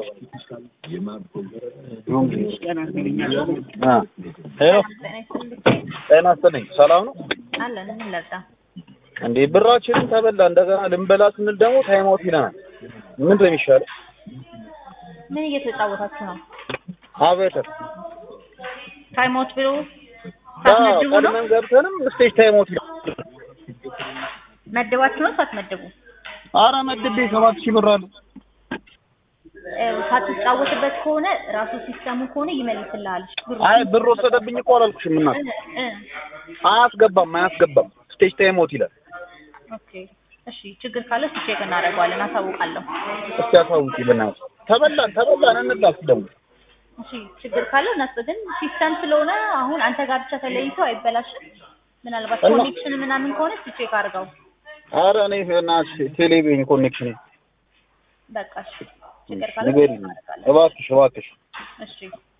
ሄሎ ጤና ይስጥልኝ። ሰላም ነው አለን ምን ለጣ እንዴ? ብራችንን ተበላ። እንደገና ልንበላ ስንል ደግሞ ታይም አውት ይለናል። ምንድን ነው የሚሻለው? ምን እየተጫወታችሁ ነው? አቤተር ታይም አውት ብሎ ሳትመድቡ ነው ቀድመን ገብተንም ስቴጅ ታይም አውት ይላል። መድባችሁ ነው ሳትመድቡ? አረ መድቤ ሰባት ሺህ ብር አለ። እ፣ ሳትጫወትበት ከሆነ ራሱ ሲስተሙ ከሆነ ይመልስልሃል። ብሩ አይ ብር ወሰደብኝ እኮ አላልኩሽም እናት። እ፣ እ፣ አያስገባም አያስገባም ስቴጅ ታይም አውት ይላል። ኦኬ እሺ፣ ችግር ካለ እሱ ቼክ እናደርገዋለን፣ አሳውቃለሁ። እስኪ አሳውቂ በእናትሽ። ተበላን ተበላን እንላስ ደግሞ እሺ፣ ችግር ካለ እነሱ ግን ሲስተም ስለሆነ አሁን አንተ ጋር ብቻ ተለይቶ አይበላሽም። ምናልባት እና- ኮኔክሽን ምናምን ከሆነ እስኪ ቼክ አድርገው። አረ እኔ በእናትሽ ቴሌቪዥን ኮኔክሽን በቃ እሺ፣ ችግር ካለ ንገሪኝ እናደርጋለን። እባክሽ እባክሽ። እሺ